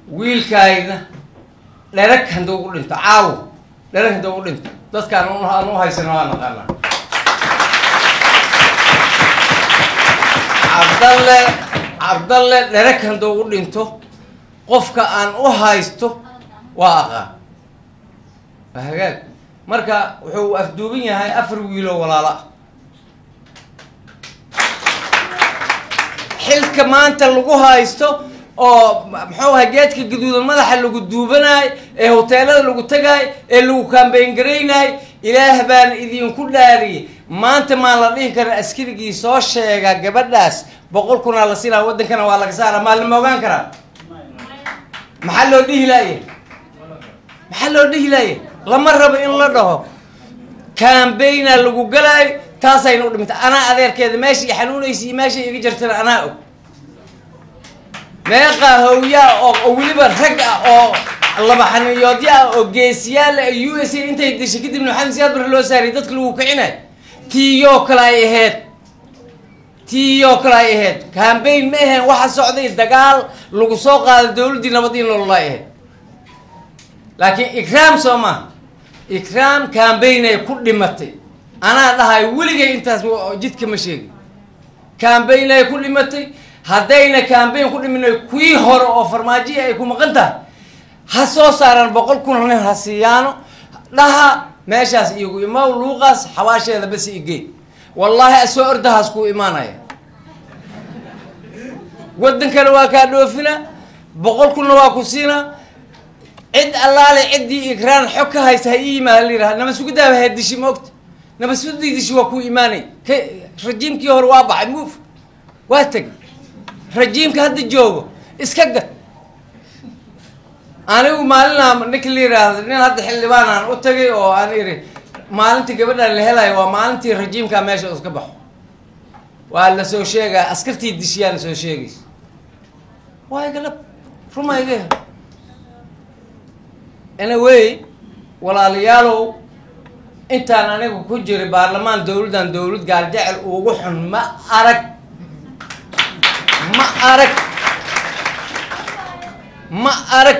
wiilkaayna dherag hadduu u dhinto caawo dherag hadduu u dhinto dadkaan un- aan u haysano waa naqaanaa cabdalle cabdalle dherag hadduu u dhinto qofka aan u haysto waa aqaan waa hagaag marka wuxuu afduuban yahay afar wiiloo walaalo ah xilka maanta lagu haysto oo muxuu ahay geedka gaduudan madaxa lagu duubanaay ee hoteelada lagu tagaay ee lagu kaambeyn garaynaay ilaah baan idinku dhaariyey maanta maan la dhihi karin askarigii soo sheega gabadhaas boqol kunaa la siinaa waddankana waa laga saara maa lama ogaan karaa maxaa loo dhihi laaye maxaa loo dhihi laaye lama rabo in la dhaho kaambeyna lagu galaayo taasayna u dhimantay anaa adeerkeeda meesha i xanuunaysa iyo meesha iga jirtana anaa og meeqaa hawyaa oo oo weliba rag ah oo laba xaniyoodyo ah oo geesiyaal ah u s a intay dishay kadibna maxamed siyaad barre loo saariyay dadka lagu kicinayo tiiyoo kale ay ahayd tiiyoo kale ay ahayd kambayn ma aheen waxa socday dagaal lagu soo qaaday dowladdii nabad in loola ahayd laakiin ikraam soo maha ikraam kambaynay ku dhimatay anaa dhahay weligay intaas wa- jidka ma sheegin kambaynay ku dhimatay haddayna kambayn ku dhimin kuwii hore oo farmaajiya ay ku maqan tahay ha soo saaraan boqol kun nin ha siiyaano dhaha meeshaas igu imaw luuqaas xawaasheeda bas igey wallaahi asoo ordahaas kuu imaanaya waddankana waa kaa dhoofina boqol kunna waa ku siina cid allaale ciddii ikraan xog ka haysta ha ii yimaada la yidhaha nama sugudaaba ha dishi moogta nama sugudii dishi waa kuu imaanay ka rajiimkii hore waa baxay muuf waa tegay rajiimka hadda joogo iska gad anigu maalinaa ninka la yidhaahdo nin hadda xildhibaan aan u tagay oo aan iri maalintii gabadhaan la helayo waa maalintii rajiimkaa meesha iska baxo waa la soo sheegaa askartii dishiyaana soo sheegaysa waay galab rumayge anyway walaalayaalow intaan anigu ku jiray baarlamaan dowladdan dowlad gaaljecel ugu xun ma arag ma arag ma arag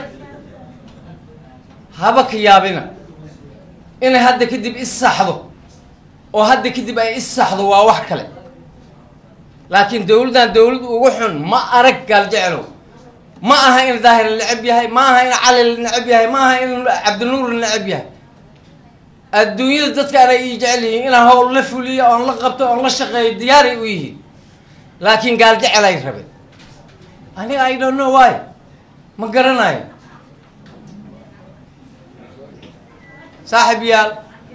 haba ka yaabina inay hadda kadib is saxdo oo hadda kadib ay is saxdo waa wax kale laakiin dowladdan dowlad ugu xun ma arag gaaljecelow ma aha in daahir la necab yahay ma aha in cali la necab yahay ma aha in cabdinuur la necab yahay adduunyada dadkaan ay ii jecel yihiin inaan howl la fuliyo oon la qabto oon la shaqeeyo diyaaray u yihiin laakiin gaal jecel ay rabeen aniga i don't know why ma garanayo saaxib yaal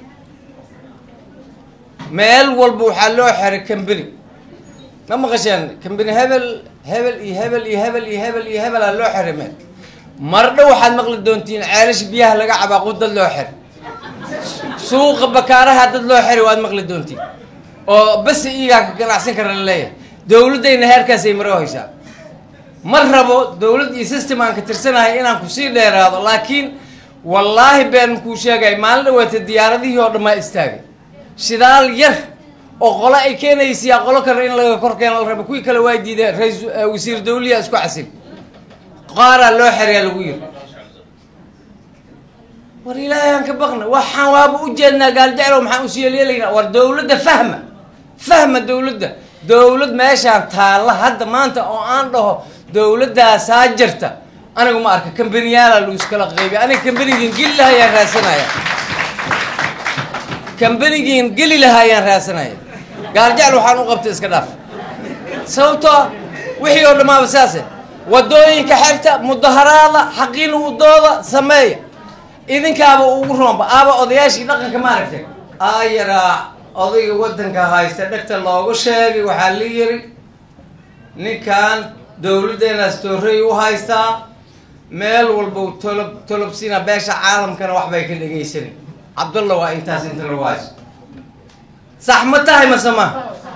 meel walba waxaa loo xiray cambany ma maqasheen cambany hebel hebel iyo hebel iyo hebel iyo hebel iyo hebelaa loo xiray meel mardho waxaad maqli doontiin ceelasha biyaha laga cabaaqu dad loo xiray suuqa bakaaraha dad loo xiray waad maqli doontiin oo bas iyagaa ka ganacsan kara la leeyahay dowladdayna heerkaasay maro haysaa ma rabo dowlad iyo system aan ka tirsanahay inaan kusii dheeraado laakiin wallaahi been kuu sheegay maalin dhaweeta diyaaradihii oo dhan maa istaagay shidaal yar oo qole ay keenaysiyaa qolo kale in laga kor keena la rabo kuwii kale waa diideen rais wasiir dawliya isku casil qaaraa loo xerayaa lagu yiri war ilaahay aan ka baqna waxaan waaba u jeednaa gaaljeclow maxaan usii yeelyeelaynaa war dowladda fahma fahma dowladda dowlad meeshaan taalla hadda maanta oo aan dhaho dowladdaasaa jirta anigu ma arka kambaniyaala lagu iskala qaybiy aniga kambanigiin geli laha ayaan raasanaya kambanigiin geli laha ayaan raasanaya gaaljecel waxaan u qabtay iska dhaaf sababtoo ah wixii oo dhammaaba saase wadooyinka xerta mudaharaada xaqiin udooda sameeya idinkaaba ugu roonba aaba odayaashii dhaqanka ma aragtay ayaraa odayga waddanka haysta dhegta loogu sheegay waxaa la yiri ninkan dowladdeenaas toorey u haystaa meel walba tolob tolobsina beesha caalamkana waxbay ka dhegaysanay cabdulla waa intaas inta lagu haysto sax ma tahay mase ma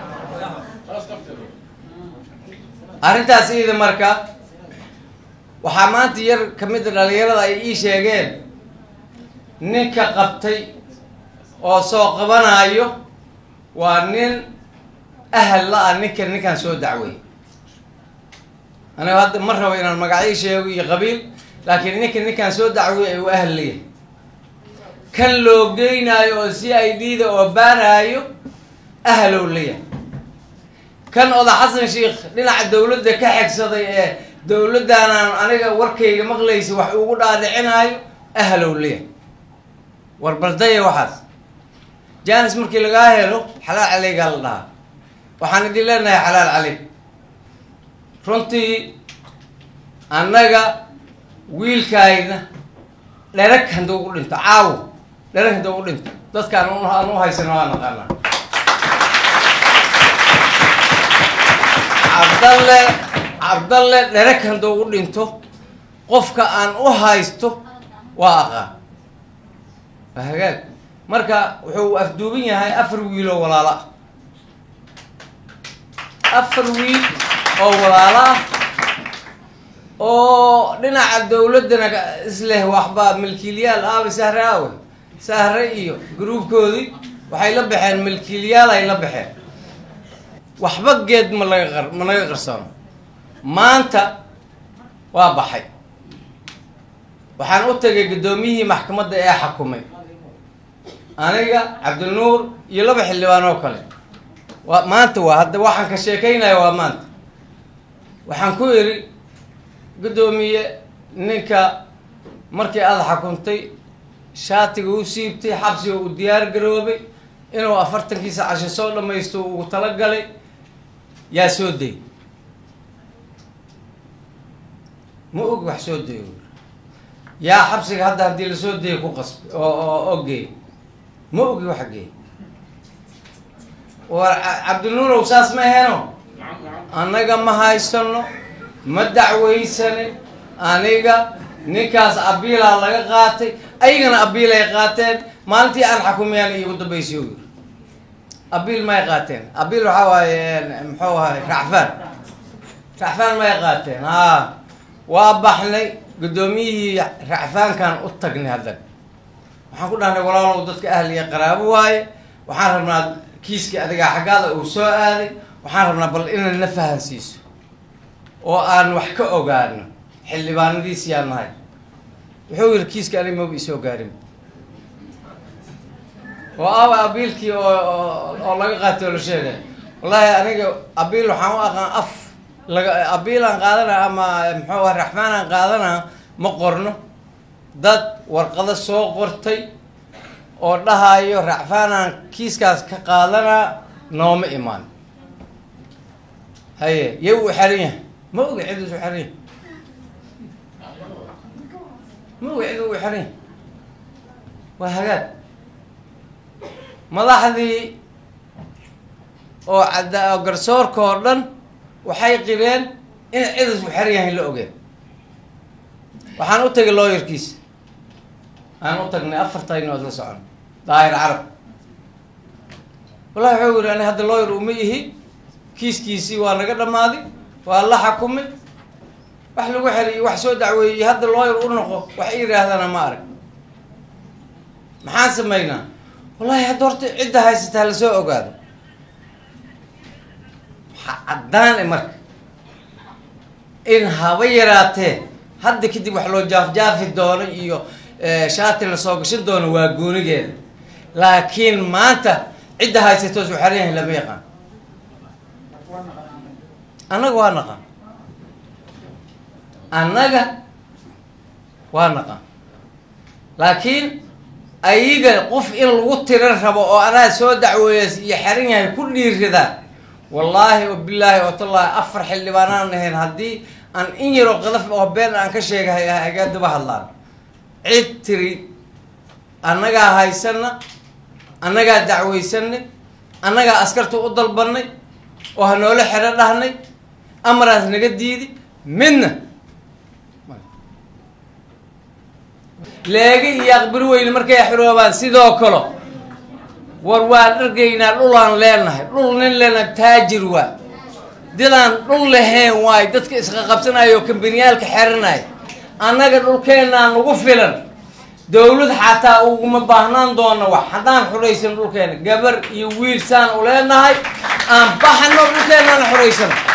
arrintaas iyada marka waxaa maanta yar ka mid a dhalinyarada ay ii sheegeen ninka qabtay oo soo qabanayo waa nin ahal la ah ninkan ninkaan soo dacway aniga hadda ma rabo inaan magacyo sheego iyo qabiil laakiin ninka ninkaan soo dacwiyay ay u ahliya kan loo geynaayo oo c i d da oo baaraayo ahlow leya kan oda xasan sheikh dhinaca dawladda ka xegsaday ee dawladdaanaan aniga warkayga maqlaysa wax ugu dhaadhicinaayo ahlow leya war baldaya waxaas janis markii lagaa helo xalaal caleygaa la dhahaa waxaan idin leenahay xalaal caley runtii annaga wiilkaayna dherag hadduu u dhinto caawo dherag hadduu u dhinto dadkaan aan u haysano waa naqaanaa cabdalle cabdalle dherag hadduu u dhinto qofka aan u haysto waa aqaan waa hagaag marka wuxuu afduuban yahay afar wiiloo walaalo ah afar wiil oo walaalo ah oo dhinaca dawladdana isleh waxbaa milkiilyaal aabe sahre aawe sahre iyo gruubkoodii waxay la baxeen milkiilyaal ay la baxeen waxba geed ma laga qar ma naga qarsano maanta waa baxay waxaan u tagay guddoomiyihii maxkamadda ee xakumay aniga cabdinuur iyo laba xildhibaan oo kale waa maanta waa hadda waxaan ka sheekaynaya waa maanta waxaan ku idhi guddoomiye ninka markii aada xakuntay shaatiga u siibtay xabsiga uu diyaar garoobay inuu afartankiisa casho soo dhamaysto ugu talagalay yaa soo day ma og wax soo dayo yaa xabsiga hadda haddii lasoo dayay ku qasbay oo oo oo geey ma ogi waxa geey war cabdinuurow saas ma aheeno annaga ma haysano ma dacwaysanin aniga ninkaas abiilaa laga qaatay ayagana abiilay qaateen maalintii aan xakumiyaan iigu dambaysay u yiri abiil may qaateen abiil waxaa waaye muxuu ahay racfaan racfaan may qaateen haa waa baxnay guddoomiyihii racfaankan u tagnay haddan waxaan ku dhahnay walaalow dadka ahliya qaraabo waaye waxaan rabnaa kiiskii adigaa xaggaada uu soo aaday waxaan rabnaa bal inaad na fahansiiso oo aan wax ka ogaano xildhibaanadiisi aan nahay wuxuu yidhi kiiska anig maba isoo gaarin oo aba abiilkii oo oo laga qaatay oo la sheegay wallaahi aniga abiil waxaan u aqaan af laga abiilaan qaadana ama muxuu ah raxmaanaan qaadana ma qorno dad warqado soo qortay oo dhahayo racfaanaan kiiskaas ka qaadanaa nooma imaan haye yay u xeran yahay ma oga cid isu xeran yahay ma oga cid ugu xeran yahay waa hagaag madaxdii oo cadda oo garsoorka oo dhan waxay qireen in cid isu xeran yahay la ogeen waxaan u tagay looyarkiisa aan u tagnay afartaynood la socon daahir carab wallahi wuxuu yidhi ani hadda looyar uma ihi kiiskiisii waa naga dhammaaday waa la xakumay wax lagu xeliy wax soo dacweeyey hadda looyar u noqo wax i yidhaahdana ma arag maxaan samaynaa wallahi hadda horta cidda haysataa lasoo ogaado waxaa caddaan e marka in haba yaraatee hadda kadib wax loo jaafjaafi doono iyo shaati lasoo gashan doono waa goonigeeda laakiin maanta cidda haysatoos u xeran yahay lama yaqaan annaga waa naqaan annaga waa naqaan laakiin ayaga qof in lagu tiran rabo oo anaa soo dacweeya iyo xeran yahay ku dhiiridaa wallaahi o bilaahi oo tallaahi afar xildhibaanaan ahayn haddii aan in yaroo qadaf oo been aan ka sheegahay agaadaba hadlaan cid tiri annagaa haysana annagaa dacwaysanay annagaa askarta u dalbanay oo ha noola xero dhahnay amaraas naga diidi midna leega iyo aqbiri weyne markay xiroobaan sidoo kale war waan dhargaynaa dhulaan leenahay dhul nin leenahay taajir waa didaan dhul lahayn waay dadka isqa qabsanayo oo kambaniyaalka xeranaya annaga dhulkeennaa nagu filan dawlad xataa uguma baahnaan doona wax haddaan xuraysan dhulkeena gabar iyo wiil saan u leenahay aan baxano dhulkeennaana xuraysano